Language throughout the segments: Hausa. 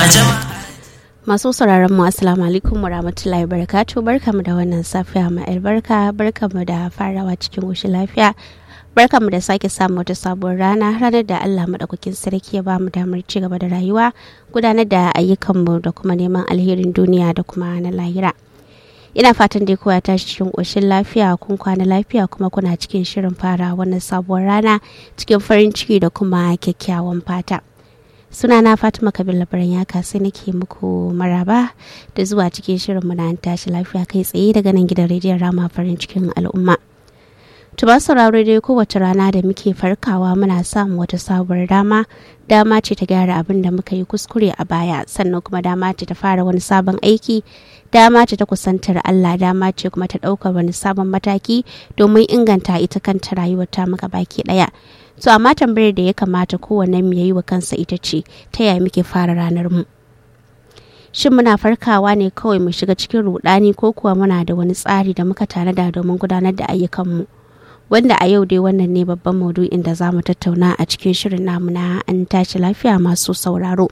Masu sauraron mu assalamu alaikum wa rahmatullahi wa barakatuh barkamu da wannan safiya ma albarka barkamu da farawa cikin ƙoshin lafiya barkamu da sake samu wata sabuwar rana ranar da Allah madaukakin sarki ya bamu damar ci gaba da rayuwa gudanar da ayyukanmu da kuma neman alherin duniya da kuma na lahira. ina fatan dai kowa tashi cikin ƙoshin lafiya kun kwana lafiya kuma kuna cikin shirin fara wannan sabuwar rana cikin farin ciki da kuma kyakkyawan fata sunana fatima kabila labaran ya sai nake muku maraba da zuwa cikin shirin mu na tashi lafiya kai tsaye daga nan gidan rediyon rama farin cikin al'umma tuba sauraro dai kowace rana da muke farkawa muna samun wata sabuwar dama dama ce ta gyara abin da muka yi kuskure a baya sannan kuma dama ce ta fara wani sabon aiki dama ce ta kusantar Allah dama ce kuma ta ɗaukar wani sabon mataki domin inganta ita kanta rayuwar ta muka baki ɗaya so amma tambayar da ya kamata kowanne mu yayi wa kansa ita ce ta yaya muke fara ranar mu shin muna farkawa ne kawai mu shiga cikin rudani ko kuwa muna da wani tsari da muka tanada domin gudanar da ayyukanmu wanda a yau dai wannan ne babban maudu'in da za mu tattauna a cikin shirin namu na an tashi lafiya masu sauraro.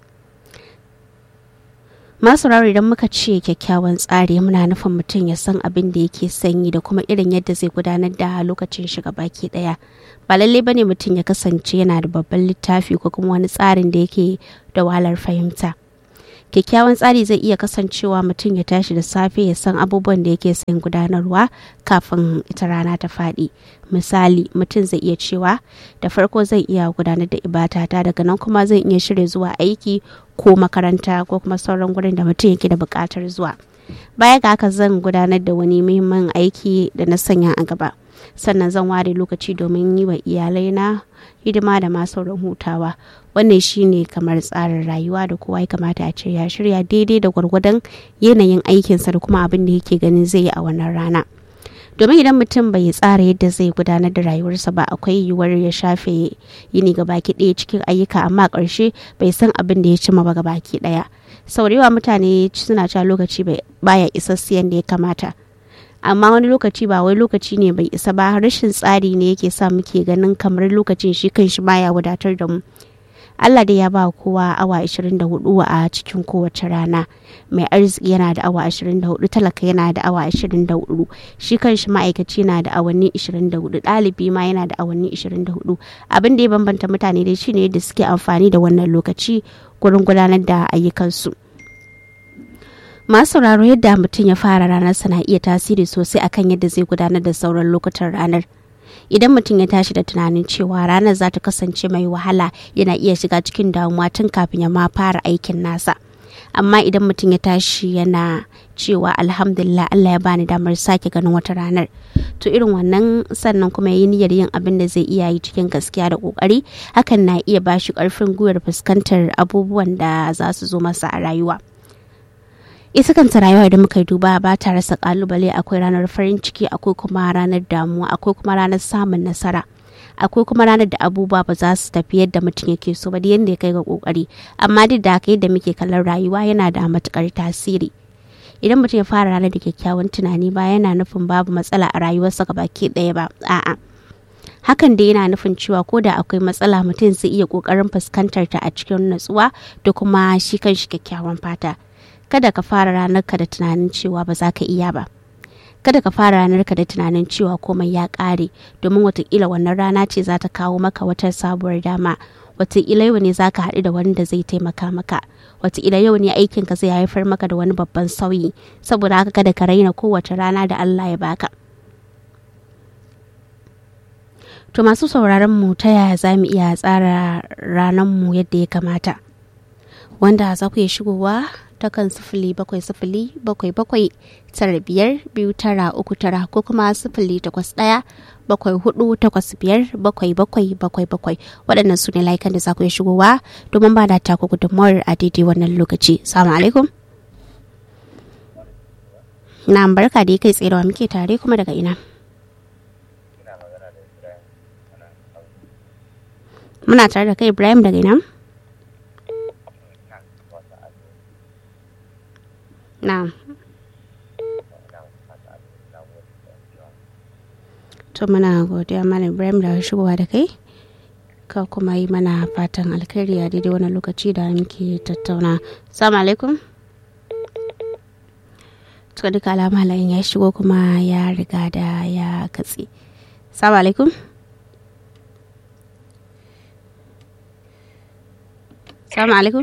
masu idan muka ce kyakkyawan tsari muna nufin mutum ya san abin da yake sanyi da kuma irin yadda zai gudanar da lokacin shiga baki daya ba lallai bane mutum ya kasance yana da babban littafi ko kuma wani tsarin da yake da wahalar fahimta kyakkyawan tsari zai iya kasancewa mutum ya tashi da safe ya san abubuwan da yake son gudanarwa kafin ita rana ta faɗi misali mutum zai iya cewa da farko zai iya gudanar da ibadata daga nan kuma zai iya shirya zuwa aiki ko makaranta ko kuma sauran gurin da mutum yake da buƙatar zuwa baya ga haka zan gudanar da wani muhimmin aiki da na sanya a gaba sannan zan ware lokaci domin yi wa iyalaina hidima da ma sauran hutawa wannan shine kamar tsarin rayuwa da kowa ya kamata a ce ya shirya daidai da gwargwadon yanayin aikinsa da kuma abin da yake ganin zai yi a wannan rana domin idan mutum bai tsara yadda zai gudanar da rayuwarsa ba akwai yiwuwar ya shafe yini ga baki ɗaya cikin ayyuka amma ƙarshe bai san abin da ya cima ba ga baki ɗaya sau da yawa mutane suna cewa lokaci baya isassiyan da ya kamata amma wani lokaci ba wai lokaci ne bai isa ba rashin tsari ne yake sa muke ganin kamar lokacin shi kan shi baya wadatar da mu Allah dai ya ba kowa awa 24 a cikin kowace rana mai arziki yana da awa 24 talaka yana da awa 24 shi kan shi ma'aikaci na da awanni 24 ɗalibi ma yana da awanni 24 abin da ya bambanta mutane dai shine yadda suke amfani da wannan lokaci gurin gudanar da ayyukansu. masu sauraro yadda mutum ya fara ranarsa na iya tasiri sosai akan yadda zai gudanar da sauran lokutan ranar idan mutum ya tashi da tunanin cewa ranar za ta kasance mai wahala yana iya shiga cikin damuwa tun kafin ya ma fara aikin nasa amma idan mutum ya tashi yana cewa alhamdulillah Allah ya bani damar sake ganin wata ranar to irin wannan sannan kuma yi niyyar yin abin da zai iya yi cikin gaskiya da kokari hakan na iya bashi karfin gwiwar fuskantar abubuwan da za su zo masa a rayuwa ita kanta rayuwa da muka duba ba ta rasa kalubale akwai ranar farin ciki akwai kuma ranar damuwa akwai kuma ranar samun nasara akwai kuma ranar da abubuwa ba za su tafi yadda mutum yake so ba da yadda ya kai ga kokari amma duk da haka yadda muke kallon rayuwa yana da matukar tasiri idan mutum ya fara ranar da kyakkyawan tunani ba yana nufin babu matsala a rayuwarsa baki ɗaya ba a'a hakan da yana nufin cewa ko da akwai matsala mutum zai iya kokarin fuskantar ta a cikin natsuwa da kuma shi kan shi kyakkyawan fata kada ka fara ranarka da tunanin cewa ba za ka iya ba kada ka fara ranarka da tunanin cewa komai ya ƙare domin watakila wannan rana ce za ta kawo maka wata sabuwar dama watakila yau ne za ka haɗu da wani da zai taimaka maka watakila yau ne aikinka zai haifar maka da wani babban sauyi saboda haka kada ka raina kowace rana da Allah ya baka to masu sauraron mu ta yaya za mu iya tsara ranar mu yadda ya kamata wanda za ku iya shigowa ta kan sifili bakwai sifili bakwai bakwai tara biyar biyu tara uku tara ko kuma sifili takwas ɗaya bakwai hudu takwas biyar bakwai bakwai bakwai bakwai waɗannan su ne layukan da za ku iya shigowa domin ba da taku gudunmawar a daidai wannan lokaci salamu alaikum na barka da kai tserewa muke tare kuma daga ina muna tare da kai ibrahim daga ina Na'am. To muna godiya Malam Ibrahim da shigowa da kai. ka kuma yi mana fatan alkhairi a daidai wani lokaci da muke tattauna salamu alaikum to duka alama layin ya shigo kuma ya riga da ya katse salamu alaikum salamu alaikum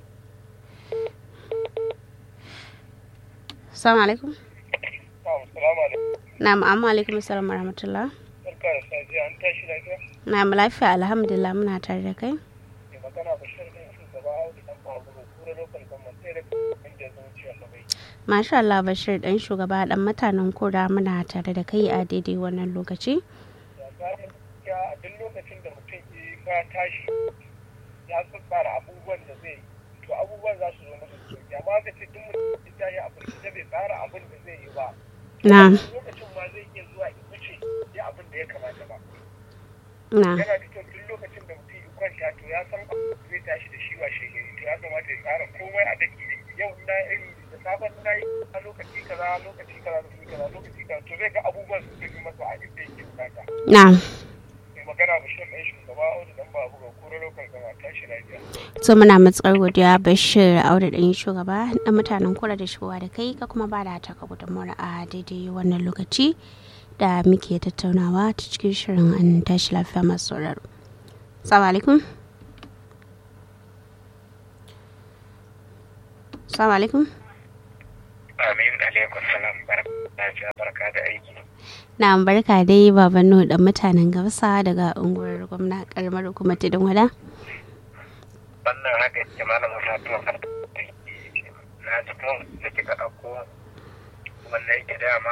salamu alaikum na'am amma alaikum assalam wa rahmatullah barka da safiya an tashi lafiya na'am lafiya alhamdulillah muna tare da kai mai magana bashir ne shugaba audu dan babu da kura lokal government sai da inda ya zama ciwon labai masha Allah Bashir dan shugaba dan mutanen kura muna tare da kai a daidai wannan lokaci ya gane gaskiya a duk lokacin da mutum ya ka tashi ya tsara abubuwan da zai yi to abubuwan za su zo masa da sauki amma ka ce duk mutum ya yi abin da bai tsara abin da zai yi ba na lokacin ma zai iya zuwa ya wuce ya abin da ya kamata ba na yana da kyau duk lokacin da mutum ya kwanta to ya san zai tashi da shi washe gari to ya kamata ya tsara komai a daki yau na iri da safen na yi a lokaci kaza lokaci kaza lokaci kaza lokaci kaza to zai ga abubuwan su tafi masa a inda yake bukata na mai magana bashir ɗan shugaba audu dan babu ga kura lokal gama tashi lafiya so muna matsar godiya Bashir Audu dan shugaba dan mutanen kura da shigowa da kai ka kuma ba da taka gudunmuwar a daidai wannan lokaci da muke tattaunawa ta cikin shirin an tashi lafiya masu sauraro salamu alaikum salamu alaikum amin alaikum salam barka barka da aiki na barka dai baban nuhu dan mutanen gabasa daga unguwar gwamna karamar hukumar tudun wada wannan haka ke malam fatima na ji kuma da kika ɗauko wannan yake dama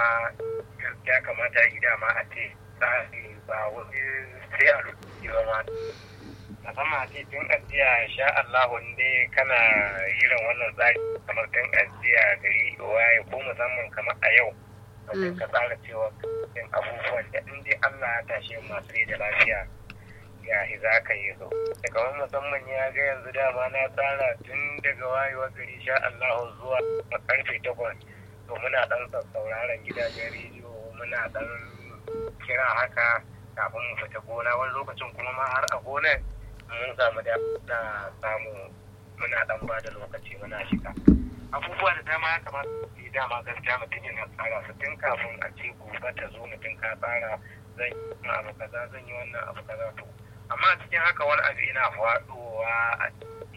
ya kamata yi dama a ce tsari ba wani sai a lokaci ba ma musamman a ce tun ajiya sha Allah ne kana irin wannan tsari kamar tun ajiya gari waye ko musamman kamar a yau wajen ka tsara cewa yin abubuwan da in dai Allah ya tashe masu rai da lafiya ya za ka yi zo daga wani musamman ya ga yanzu dama na tsara tun daga wayewar gari sha Allah zuwa karfe takwas to muna dan sauraron gidajen rediyo muna dan kira haka kafin mu fita gona wani lokacin kuma ma har a gonar mun samu da na samu muna dan ba da lokaci muna shiga abubuwa da dama ya kamata su yi dama gaskiya mutum yana tsara su tun kafin a ce gobe ta zo mutum ka tsara zan yi abu kaza zan yi wannan abu kaza to amma cikin haka wani abu yana faɗowa a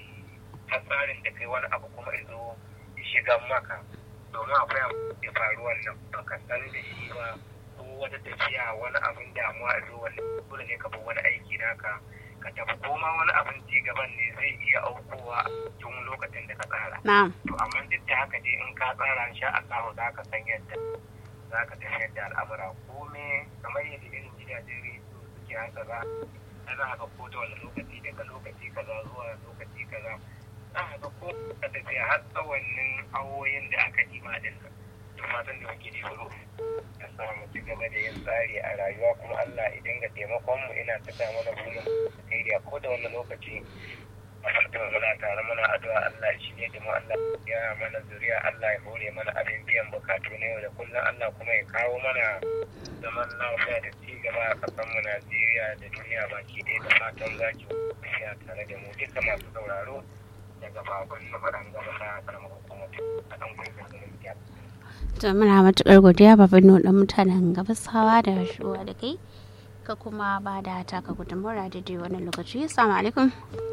ta tsarin da kai wani abu kuma izo shigan maka domin akwai abu da faru wannan baka san da shi ba ko wata tafiya wani abin damuwa izo wannan dole ne ka bi wani aiki naka ka tafi koma wani abin ci gaban ne zai iya aukowa tun lokacin da ka tsara na'am to amma duk da haka dai in ka tsara insha Allah za ka san yadda za ka tafiyar da al'amura kome kamar yadda irin gidajen rediyo suke haka za ana haka ko da wani lokaci daga lokaci kaza zuwa lokaci kaza za ka ko ka tafiya har tsawannin awoyin da aka ɗiba din nan to fatan da muke da furo ya samu ci gaba da yin tsari a rayuwa kuma Allah ya dinga taimakon mu ina ta mana burin Najeriya ko da wani lokaci mafarkin muna tare muna addu'a Allah shi ne da mu Allah ya mana zuriya Allah ya hore mana abin biyan bukatu na yau da kullum Allah kuma ya kawo mana zaman lafiya da ci gaba a ƙasar mu Najeriya da duniya baki ɗaya da fatan zaki ya tare da mu duka masu sauraro daga babban na faɗan gaba ta karamar hukumar a ɗan kwaikwayon da to muna matukar godiya baban nuhu dan mutanen gabasawa da shigowa da kai ka kuma ba da taka gudunmuwar a daidai wannan lokaci assalamu alaikum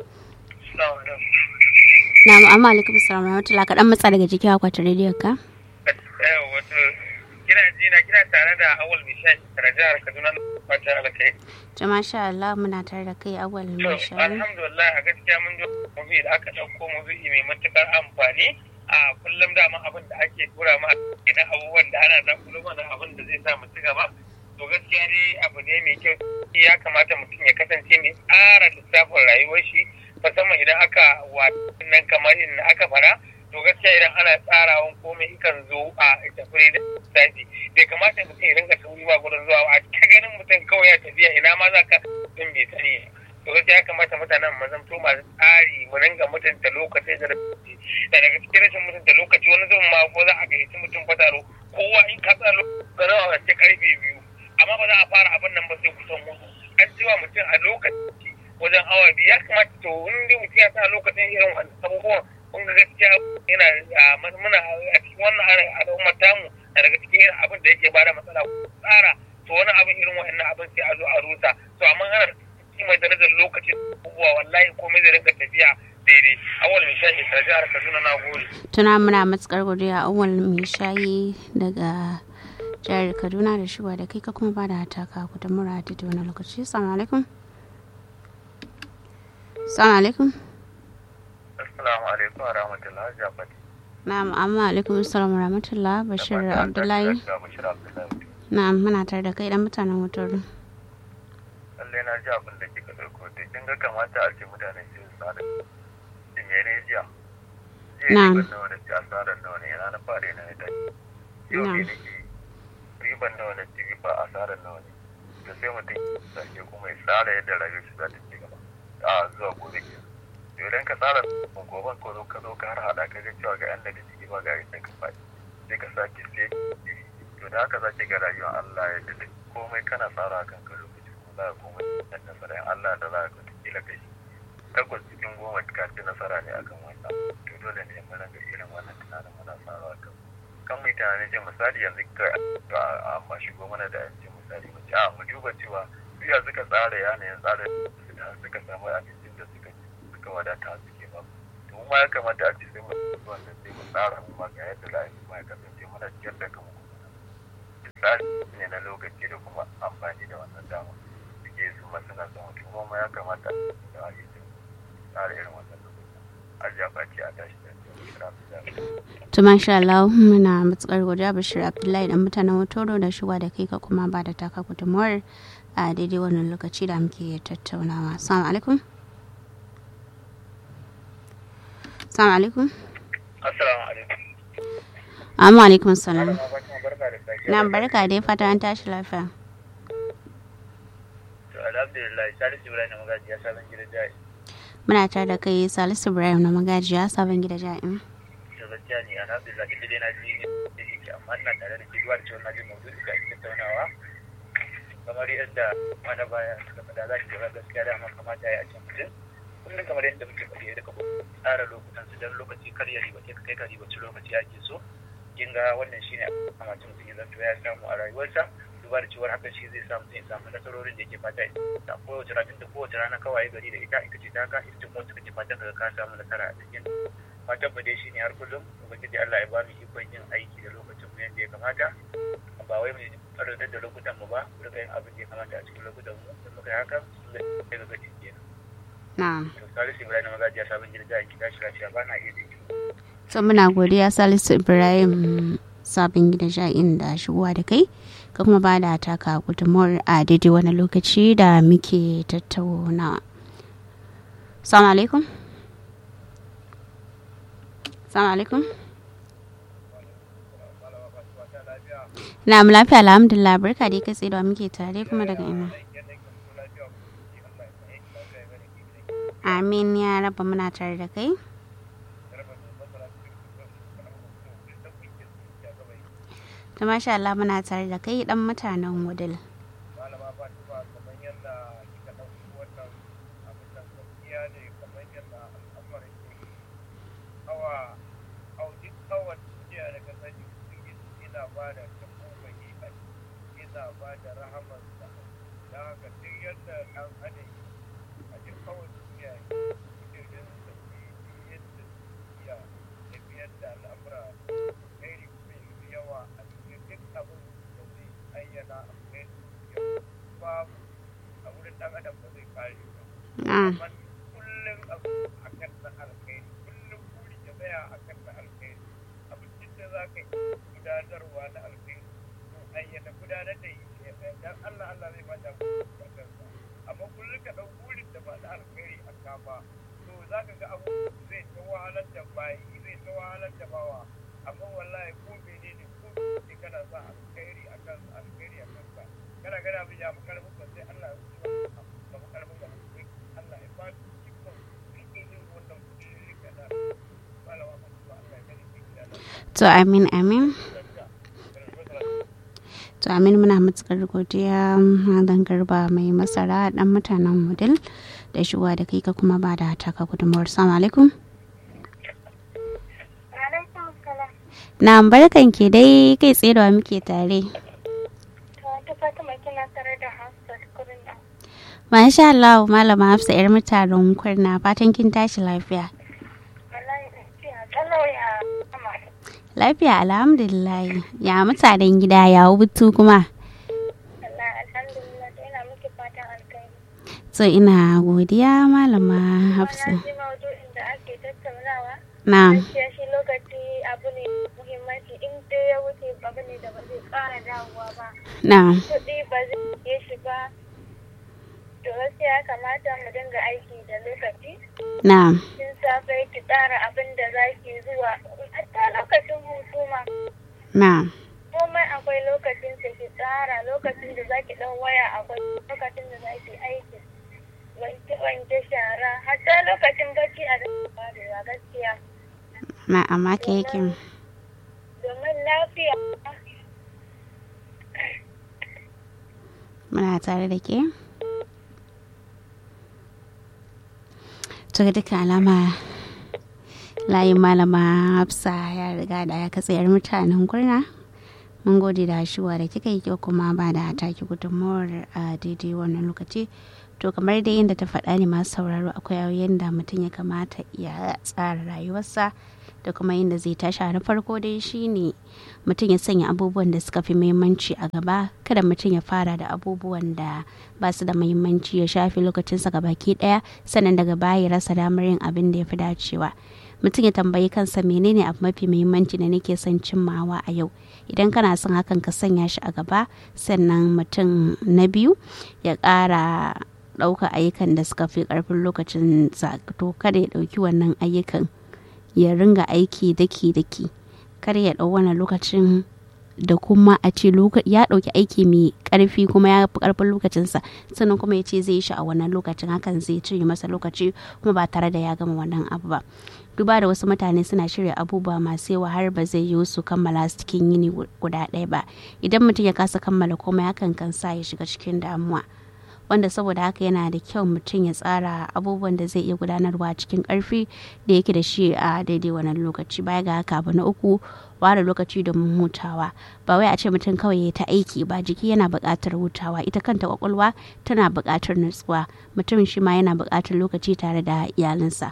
na amma alaikum salam rahmatullah ka dan matsa daga jiki akwatin rediyon ka wato kina ji na kina tare da awal bishai daga jihar kaduna fatan alkai to masha Allah muna tare da kai awal to mai shari alhamdulillah a gaskiya mun ji mafi da aka ɗauko mafi mai matukar amfani a kullum dama abin da ake tura ma na abubuwan da ana dan kullum mana abin da zai sa mu ci gaba to gaskiya dai abu ne mai kyau ya kamata mutum ya kasance mai tsara lissafin rayuwar shi musamman idan aka nan kamar in aka fara to gaskiya idan ana tsarawan komai ikan zo a tafi da lissafi bai kamata mutum ya rinka sauri ba gurin zuwa a ta ganin mutum kawai ya tafiya ina ma za ka din bai sani to gaskiya ya kamata mutanen mu zanto masu tsari mu ringa mutunta lokaci da lokaci da daga cikin rashin mutunta lokaci wani zan ma ko za a gayyaci mutum fataro kowa in ka tsara lokaci nawa sai karfe biyu amma ba za a fara abin nan ba sai kusan hudu an cewa mutum a lokaci wajen awa biyu ya kamata to in dai mutum ya sa lokacin irin wannan abubuwan kun ga gaskiya yana muna a cikin wannan al'ummar tamu na daga cikin abin da yake bada matsala tsara to wani abin irin wa'annan abin sai a zo a rusa to amma ana cikin mai darajar lokacin abubuwa wallahi komai zai rinka tafiya daidai awal mai shayi ta jihar kaduna na gode tuna muna matukar godiya awal mai shayi daga jihar kaduna da shiwa da kai ka kuma ba da hataka ku da mura da wani lokaci assalamu alaikum assalamu alaikum assalamu alaikum wa rahmatullahi jafati na'am amma alaikum assalam wa rahmatullah bashir abdullahi na'am muna tare da kai dan mutanen wutar lallai na ji abin da kika ɗauko da kin ga kamata a ce mutane su tsada shi mene jiya Na'am. riban nawa na ci asarar nawa ne ranar fare na ita yau ne Na'am. nake riban nawa na ci riba asarar nawa ne to sai mutum ya sake kuma ya tsara yadda rayuwar shi za ta ci gaba a zuwa gobe ke to idan ka tsara goben ko zo ka zo ka har hada ka ga cewa ga yan daga ciki ba ga inda ka faɗi sai ka sake sai to da haka zaki ga rayuwar Allah ya dade komai kana tsara kan ka lokaci kuma za ka komai da nasara in Allah da za ka kila kai takwas cikin goma ka ci nasara ne akan wannan to dole ne mu ranga irin wannan tunanin muna tsarawa kan kan mu yi tunanin ce misali yanzu ka a amma shigo mana da yanci misali mu ce a mu duba cewa su ya suka tsara yanayin tsara da suka samu abincin da suka ci suka wadata suke ba to mu ma ya kamata a ce sai mu wannan sai mu tsara mu ma ga yadda za a yi ma ya kasance muna ciyar da kanmu tsari ne na lokaci da kuma amfani da wannan dama suke su masana son mutum kuma ya kamata da a yi tsara irin wannan lokacin ajiya baki a tashi da kira to masha Allah muna matukar godiya bashir abdullahi dan mutanen wutoro da shiwa da kai ka kuma ba da taka gudunmuwar a daidai wannan lokaci da muke tattaunawa assalamu alaikum assalamu alaikum assalamu alaikum amma alaikum salam Malama Fatima barka da sake na barka dai fata an tashi lafiya to alhamdulillah Salisu Ibrahim na magaji ya sabon gida jai muna tare da kai salisu ibrahim na magajiya sabon gida ja'in to gaskiya ne alhamdulillah duk dai na ji da yake amma ina tare da ke duwa da cewa na ji maudu'i da ake tattaunawa kamar yadda mana baya suka faɗa za ki ga gaskiya da amma kamata ya yi a can mutum kullum kamar yadda muke faɗi ya rika tsara lokutan su don lokaci kar ya ribace ka kai ka ribaci lokaci ake so kin ga wannan shine a kamata mutum ya zanto ya samu a rayuwarsa duba da cewar hakan shi zai samu zai samu nasarorin da yake fata da kowace rana da kowace rana kawai gari da ita ita ce ta ka ita ce kuma kake fatan ka ka samu nasara a cikin fatan mu dai shine har kullum ubangiji Allah ya ba mu ikon yin aiki da lokacin mu yadda ya kamata ba wai mu karantar da lokutan mu ba mu rika yin abin da ya kamata a cikin lokutan mu da muka yi haka zai ga gaci kenan na'am to salisu ibrahim magajiya sabon gida da gida shi lafiya ba na iya da so muna godiya salisu ibrahim sabon gida ja'in da shigowa da kai ka kuma ba da taka gudunmuwar a daidai wani lokaci da muke tattaunawa salamu alaikum salamu alaikum na mu lafiya alhamdulillah barka dai kai tsaye da muke tare kuma daga ina amin ya raba muna tare da kai ta masha Allah muna tare da kai dan mutanen wudil malama fatima kamar yadda kika ɗauki wannan abin da gaskiya ne kamar yadda al'amarin ke awa au duk awan duniya da ka sani ubangiji yana ba da tabbaki a yana ba da rahamarsa da haka duk yadda ɗan adam a duk awan duniya yake ganin sa yadda ya tafiyar da al'amura kairi mai yawa a cikin duk abin da zai ayyana a kai babu a wurin ɗan adam ba zai kare ba na'am amma kullum abu a kan na alkhairi kullum buri ya tsaya a kan na alkhairi abincin da za ka yi gudanarwa na alkhairi to ayyana gudanar da yi dan Allah Allah zai bada a kansa amma kullum ka ɗau burin da ba na alkhairi a kama to za ka ga abu zai ta wahalar da bayi zai ta wahalar da bawa amma wallahi ko menene ko ne kana sa alkhairi a kan alkhairi a kansa kana gana abin ya fi karfin ba sai Allah ya wuce ba ba fi karfin ba Allah ya ba ku cikon rike yin wannan kudin rika da malama masu ba Allah ya gani ke gida da to amin amin to amin muna matukar godiya malam garba mai masara dan mutanen mudil da shigowa da kai ka kuma ba da taka gudunmawar salamu alaikum na barkan ke dai kai tsaye da muke tare Masha Allah malama Hafsa yar mutanen kurna fatan kin tashi lafiya. Lafiya alhamdulillah ya mutanen gida ya hutu kuma. So ina godiya malama Hafsa. Na. shi lokaci abu ne muhimmanci in dai ya wuce abu ne da ba zai ƙara dawowa ba. Na. Kuɗi ba zai iya shi ba. To gaskiya ya kamata mu dinga aiki da lokaci. Na. Tun safe ki tsara abin da za ki zuwa hatta lokacin hutu ma. Na. Komai akwai lokacin da ki tsara lokacin da za ki ɗan waya akwai lokacin da za ki aiki. Wanke wanke shara hatta lokacin bacci a da gaskiya. Na amma ke yake. Domin lafiya. Muna tare da ke. To ga duka alama layin malama Hafsa ya riga da ya katsayar mutanen kurna. Mun gode da shuwa da kika yi kyau kuma ba da taki gudunmawar a daidai wannan lokaci. To kamar dai yadda ta faɗa ne masu sauraro akwai yadda mutum ya kamata ya tsara rayuwarsa da kuma yadda zai tashi na farko dai shine mutum ya sanya abubuwan da suka fi muhimmanci a gaba kada mutum ya fara da abubuwan da ba su da muhimmanci ya shafi lokacinsa gabaki daya sannan daga baya ya rasa damar yin abin da ya fi dacewa mutum ya tambayi kansa menene abu mafi muhimmanci da nake son cimmawa a yau idan kana son hakan ka sanya shi a gaba sannan mutum na biyu ya ƙara ɗauka ayyukan da suka fi ƙarfin lokacin to kada ya ɗauki wannan ayyukan ya ringa aiki daki-daki kar ya ɗau wannan lokacin da kuma a ce ya ɗauki aiki mai ƙarfi kuma ya fi ƙarfin lokacinsa sannan kuma ya ce zai shi a wannan lokacin hakan zai cire masa lokaci kuma ba tare da ya gama wannan abu ba duba da wasu mutane suna shirya abubuwa masu yawa har ba zai yiwu su kammala su cikin yini guda ɗaya ba idan mutum ya kasa kammala komai hakan kan sa ya shiga cikin damuwa wanda saboda haka yana da kyau mutum ya tsara abubuwan da zai iya gudanarwa cikin karfi da yake da shi a daidai wannan lokaci baya ga haka abu na uku ware lokaci domin hutawa ba wai a ce mutum kawai ya ta aiki ba jiki yana buƙatar hutawa ita kanta kwakwalwa tana buƙatar nutsuwa mutum shi ma yana buƙatar lokaci tare da iyalinsa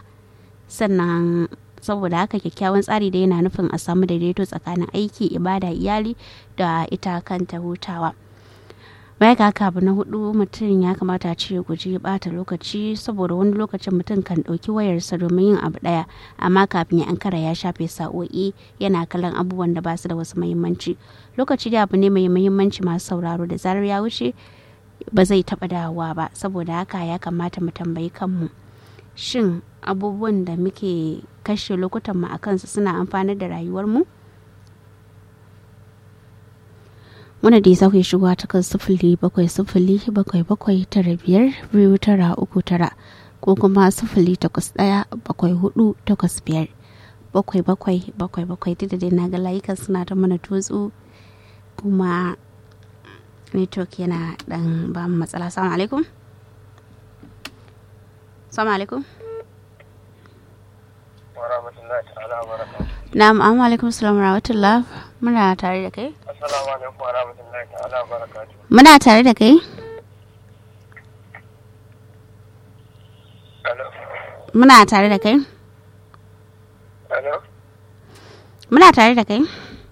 sannan saboda haka kyakkyawan tsari da yana nufin a samu daidaito tsakanin aiki ibada iyali da ita kanta hutawa baya ga haka abu na hudu mutum ya kamata ce ya guji bata lokaci saboda wani lokacin mutum kan ɗauki wayarsa domin yin abu ɗaya amma kafin ya ankara ya shafe sa'o'i yana kallon abubuwan da basu da wasu muhimmanci lokaci da abu ne mai muhimmanci masu sauraro da zarar ya wuce ba zai taɓa dawowa ba saboda haka ya kamata mu tambayi kanmu shin abubuwan da muke kashe lokutan mu a kansu suna amfanar da rayuwarmu mu wanda da ya sauke shigowa ta kan sifili bakwai sifili bakwai bakwai tara biyar biyu tara uku tara ko kuma sifili takwas ɗaya bakwai hudu takwas biyar bakwai bakwai bakwai bakwai duk da dai na ga layukan suna ta mana tutsu kuma network yana dan ba mu matsala salamu alaikum salamu alaikum na'am amma alaikum salam rahmatullah muna tare da kai Assalamu alaikum wa rahmatullahi ta'ala wa barakatuh. muna tare da kai Hello. muna tare da kai Hello. muna tare da kai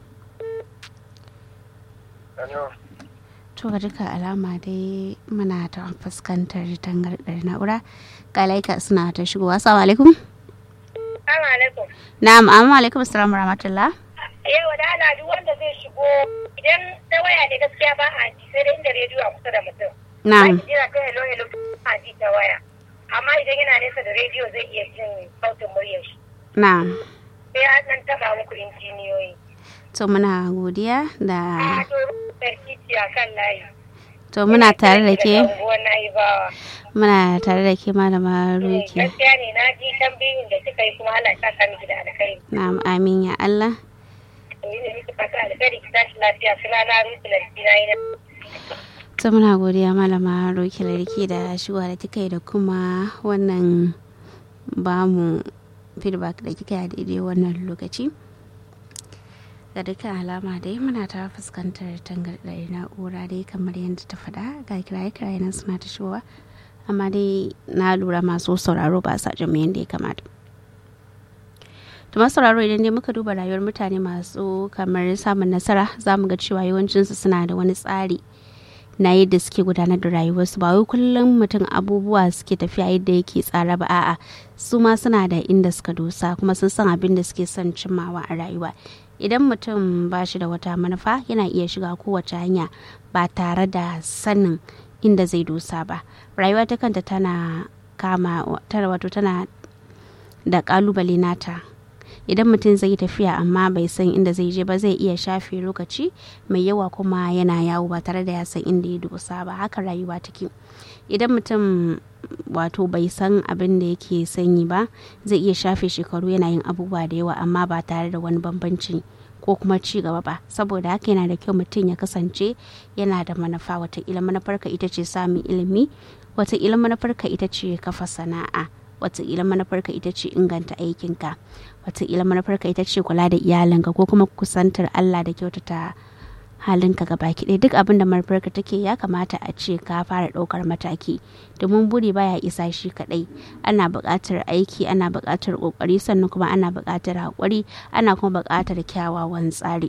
Hello. to ga duka alama dai muna ta fuskantar tangarɗar na'ura ga laika suna ta shigowa assalamu alaikum Assalamu alaikum. na'am amma alaikum assalam wa rahmatullah Yau da ana duk wanda zai shigo idan ta waya ne gaskiya ba a ji sai dai inda rediyo a kusa da mutum. na'am Zaki jira ta hello hello a ji ta waya. Amma idan yana nesa da rediyo zai iya jin sautin muryar shi. na'am Sai an nan taba muku injiniyoyi. to muna godiya A da to sarkici a kan layi. to muna tare da ke Daga unguwar Na'ibawa. muna tare da ke malama ruki Gaskiya ne na ji tambayin da kika yi kuma Allah ya saka miki da alkhairi. na'am amin ya Allah Ni da miki fata alkhairi ki tashi lafiya suna na rusu lalci na yi na ta muna godiya malama roki larki da shigowa da kika yi da kuma wannan bamu feedback da kika yi a daidai wannan lokaci ga dukkan alama dai muna ta fuskantar tangarɗar na'ura dai kamar yadda ta faɗa ga kiraye-kiraye nan suna ta shigowa amma dai na lura masu sauraro ba sa jin yadda ya kamata masu sauraro idan dai muka duba rayuwar mutane masu kamar samun nasara za mu ga cewa yawancinsu suna da wani tsari na yadda suke gudanar da rayuwarsu ba wai kullum mutum abubuwa suke tafiya yadda yake tsara ba a'a su ma suna da inda suka dosa kuma sun san abin da suke son cimmawa a rayuwa idan mutum ba shi da wata manufa yana iya shiga kowace hanya ba tare da sanin inda zai dosa ba rayuwa ta kanta tana kama tara wato tana da kalubale nata idan mutum zai tafiya amma bai san inda zai je ba zai iya shafe lokaci mai yawa kuma yana yawo ba tare da ya san inda ya dosa ba haka rayuwa take idan mutum wato bai san abin da yake sanyi ba zai iya shafe shekaru yana yin abubuwa da yawa amma ba tare da wani bambanci ko kuma ci gaba ba saboda haka yana da kyau mutum ya kasance yana da manufa wataƙila manufarka ita ce samun ilimi wataƙila manufarka ita ce kafa sana'a wataƙila manufarka ita ce inganta aikinka wataƙila manufarka ita ce kula da iyalinka ko kuma kusantar allah da kyautata halinka gaba ɗaya duk abin da manufarka take ya kamata a ce ka fara ɗaukar mataki domin buri baya isa shi kaɗai ana buƙatar aiki ana buƙatar ƙoƙari sannan kuma ana buƙatar haƙuri ana kuma buƙatar kyawawan tsari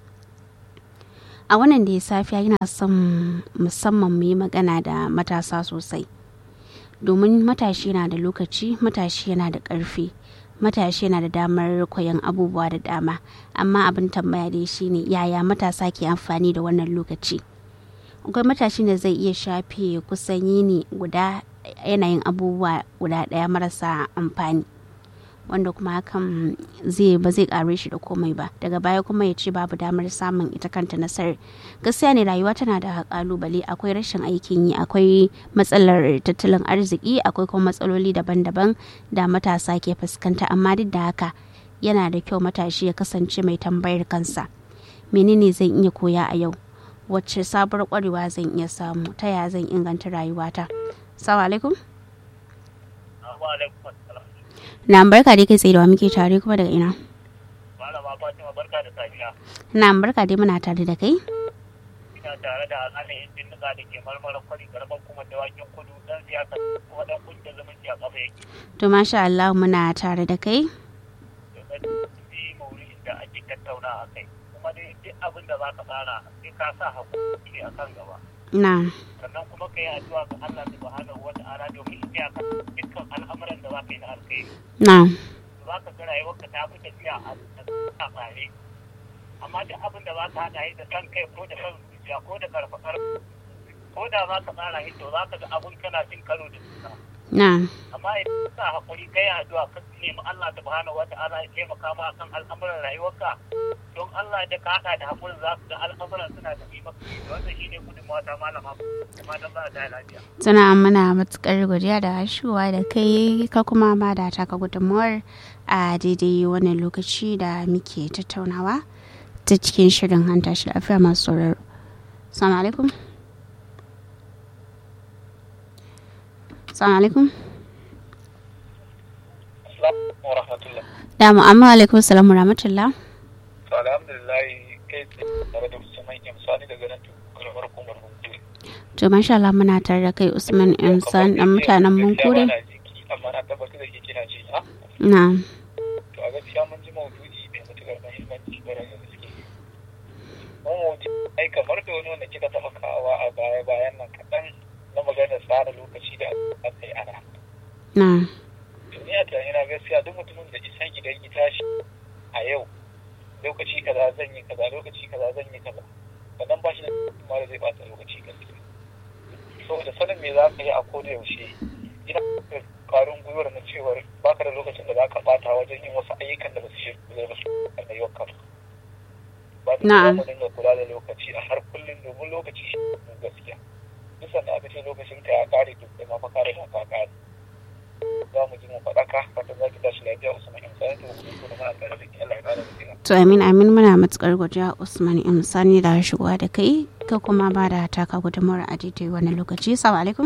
a wannan da ya safiya yana son musamman mu yi magana da matasa sosai domin matashi yana da lokaci matashi yana da ƙarfi matashi yana da damar koyon abubuwa da dama amma abin tambaya dai shine yaya matasa ke amfani da wannan lokaci akwai matashi da zai iya shafe kusan yini guda yanayin abubuwa guda ɗaya marasa amfani wanda kuma hakan zai ba zai kare shi da komai ba daga baya kuma ya ce babu damar samun ita kanta nasarar gaskiya ne rayuwa tana da kalubale akwai rashin aikin yi akwai matsalar tattalin arziki akwai kuma matsaloli daban-daban da matasa ke fuskanta amma duk da haka yana da kyau matashi ya kasance mai tambayar kansa menene zan iya koya a yau wacce sabuwar kwarewa zan iya samu ta yaya zan inganta rayuwata salamu alaikum na barka dai kai tsaye da wa muke tare kuma daga ina Malama Fatima barka da safiya. na barka dai muna tare da kai Ina tare da alhalin injin nika da ke marmarin kwari garban kuma dawakin kudu dan siyasa kuma dan kungiyar zumunci a kafa yake. to masha Allah muna tare da kai Domin bi maurin da ake tattauna a kai. Kuma dai duk abin da za ka tsara sai ka sa hakuri a kan gaba. na Sannan kuma ka yi addu'a ga Allah subhanahu wa ta'ala domin ya kan dukkan al'amuran da za ka yi na alkhairi. na za ka ga rayuwarka ta fi tafiya a tsare amma duk abin da za ka haɗa yi da kan kai ko da kan zuciya ko da karfa ko da za ka tsara shi to za ka ga abun kana cin karo da juna na amma idan ka hakuri kai addu'a ka nemi Allah subhanahu wata'ala ya taimaka ma kan al'amuran rayuwarka don Allah da ka haɗa da hakurin za ka ga al'amuran suna tafi maka wannan shine gudunmawa ta malama kuma don za ta lafiya tuna muna matukar godiya da hashuwa da kai ka kuma ma da taka gudunmuwar a daidai wannan lokaci da muke tattaunawa ta cikin shirin hanta shi lafiya masu sauraro salamu alaikum salamu alaikum Assalamu wa rahmatullah da mu'amma alaikum salamu rahmatullah to alhamdulillah kai tare da Usman Yamsani daga nan karamar hukumar Hunkuri to masha Allah muna tare da kai Usman Insan dan mutanen Munkure amma na tabbatar da ke kina ji ha na to a gaskiya mun ji maudu'i mai matukar muhimmanci bare da gaske mun maudu'i ai kamar da wani wanda kika taɓa kawa a baya bayan nan kaɗan na maganar tsara lokaci da aka yi ana na to ni a tunani na gaskiya duk mutumin da isan idan ya tashi a yau lokaci kaza zan yi kaza lokaci kaza zan yi kaza sannan ba shi da kuma da zai bata lokaci gaskiya saboda sanin me za ka yi a koda yaushe ina da ƙwarin gwiwar na cewar baka da lokacin da za ka bata wajen yin wasu ayyukan da ba su shi da su a rayuwarka ba ba da Na'am. mu dinga kula da lokaci a har kullum domin lokaci shi ne gaskiya duk sanda aka ce lokacin ka ya kare to kai ma fa kare ka ka kare za mu ji mu faɗaka fatan za ki tashi lafiya usman in sanin to mu kuma muna tare da ki Allah ya kare mu to amin amin muna matukar godiya Usman Insani da shigowa da kai ka kuma ba da taka gudunmawar a daidai wani lokaci salamu alaikum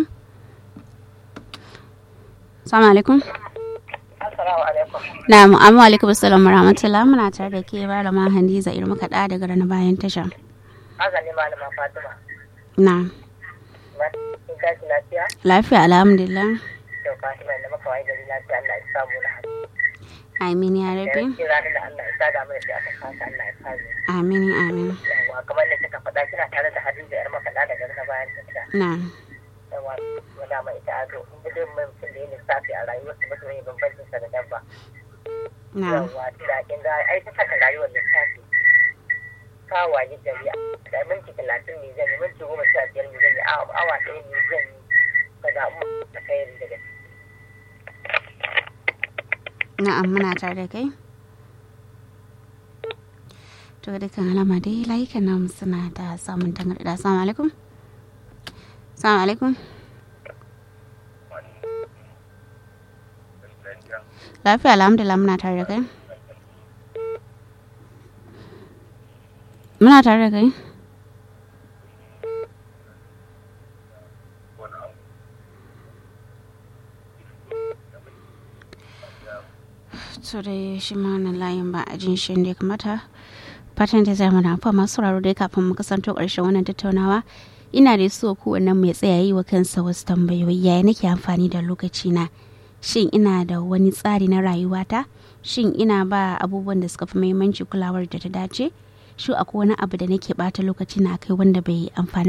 salamu alaikum Assalamu alaikum. na mu'amu alaikum salam rahmatullah muna tare da ke ba da mahandi za irin makaɗa daga rana bayan tasha Azali malama Fatima. na Na kin tashi lafiya? lafiya alhamdulillah To Fatima da maka waye gari lafiya Allah ya samu na haka. amin ya rabi Yanzu ranar da Allah ya sada mana sai aka kasa Allah ya samu. amin amin Yawwa kamar da kika faɗa kina tare da Hadiza yar makaɗa daga na bayan tafiya. na Yawwa wanda mai ita ado in bi dai mutum da ya lissafi a rayuwarsa mutum ne bambancin sa da dabba. na Yawwa tunda kin ga ai ta saka rayuwar lissafi. Ka waye gari da minti talatin ne zan yi minti goma sha biyar ne zan yi awa awa ɗaya ne zan yi ka zaɓi ta kai daga na'am muna tare da kai to ga dukkan alama dai layukan namu suna da samun tangarɗa assalamu alaikum assalamu alaikum lafiya alhamdulillah muna tare da kai muna tare da kai so dai shi ma wannan layin ba a jin shi da ya kamata fatan da zai mana fa masu sauraro dai kafin mu kasanto ƙarshen wannan tattaunawa ina da so kowannen mai tsaya yi wa kansa wasu tambayoyi yaya nake amfani da lokaci na shin ina da wani tsari na rayuwata shin ina ba abubuwan da suka fi muhimmanci kulawar da ta dace shi akwai wani abu da nake bata lokaci na kai wanda bai amfani